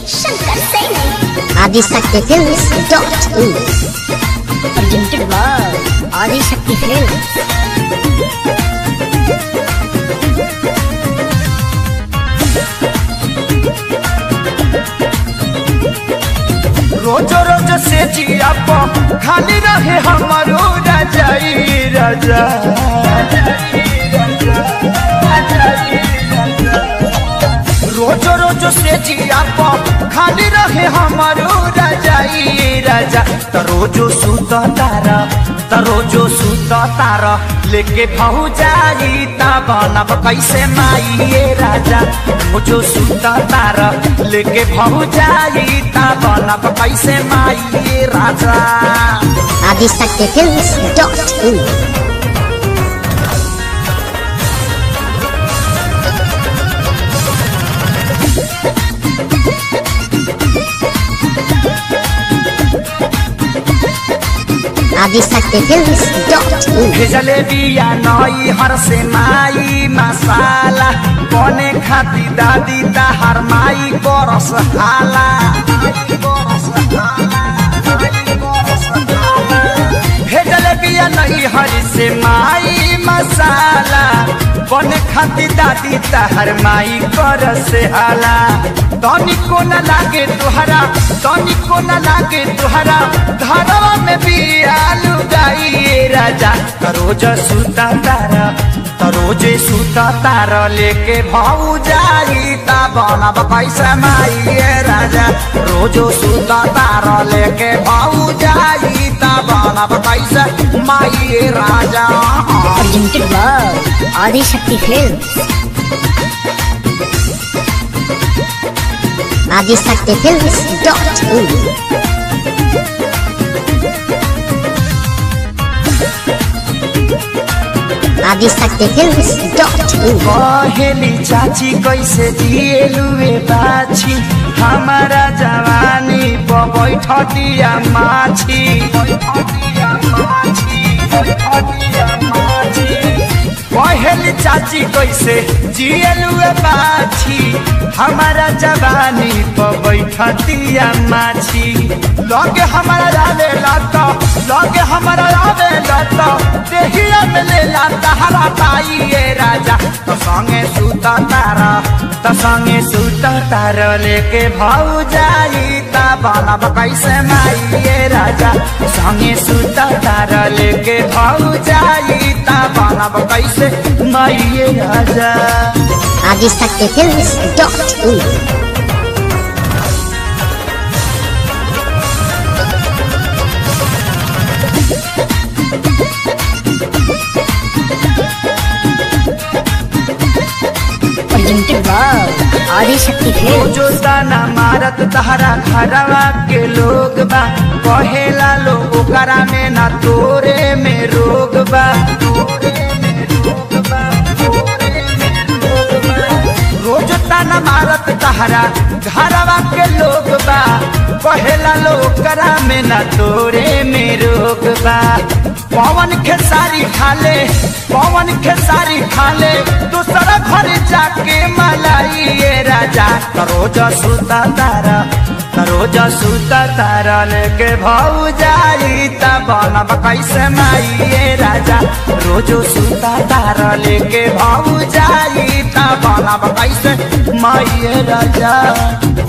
Shankar Saini Adishakti films dot in presented by Adishakti film रोज रोज से जिया प खाली रहे हमारो रजाई रजा रोज रोज से जिया प खाली रहे हमारो रजाई राजा त रोजो सुत तारा त रोजो सुत तारा लेके भाऊ जाई ता बनब कैसे माई ये राजा रोजो सुत तारा लेके भाऊ जाई ता बनब कैसे माई ये राजा Adishakti films dot in Adishakti films dot in भेजले बिया नई हर से माई मसाला बने खाती दादी ताहार माई बरस हाला भेजले बिया नई हर से माई मसाला बने खाती दादी ताहार माई बरस हाला तनिको न लागे तुहरा तनिको न लागे तुहरा घरवा में बिया लुगाई राजा रोज सुता तारा रोजे सुता तारा लेके भाऊ जाई ता बनब कैसे माई राजा रोजो सुता तारा लेके भाऊ जाई ता बनब कैसे माई राजा presented by Adishakti film Adishakti films dot in Adishakti films dot in कहेली चाची कैसे दिएलुए बाछी हमारा जवानी प बैठतिया माछी बैठतिया माछी बैठतिया माछी कहेली चाची कैसे जिएलुए बाछी हमारा जवानी प बैठतिया माछी लगे हमारा रावे लाता लगे हमारा रावे लाता देहिया में ले लाता हरा ताई ये राजा तो संगे सुता तारा तो संगे सुता तारा लेके भाऊ जाई ता बनब कैसे माई ये राजा संगे सुता तारा लेके भाऊ जाई ता बनब कैसे माई ये राजा Adishakti films dot in presented by Adishakti film जो दाना मारत तहरा घरवा के लोग बा कहेला लोग ओकरा में ना तोरे में रोग बा रोज ताना मारत तहरा घरवा के लोग बा कहेला लोग ओकरा में ना तोरे में रोग बा पवन खेसारी खाले पवन खेसारी खाले दूसरा घर जाके मलाई ये राजा रोज सुता तारा रोज सुता तारा लेके भाऊ जाई ता बनब कैसे माई ये राजा रोज सुता तारा लेके भाऊ जाई ता बनब कैसे माई ये राजा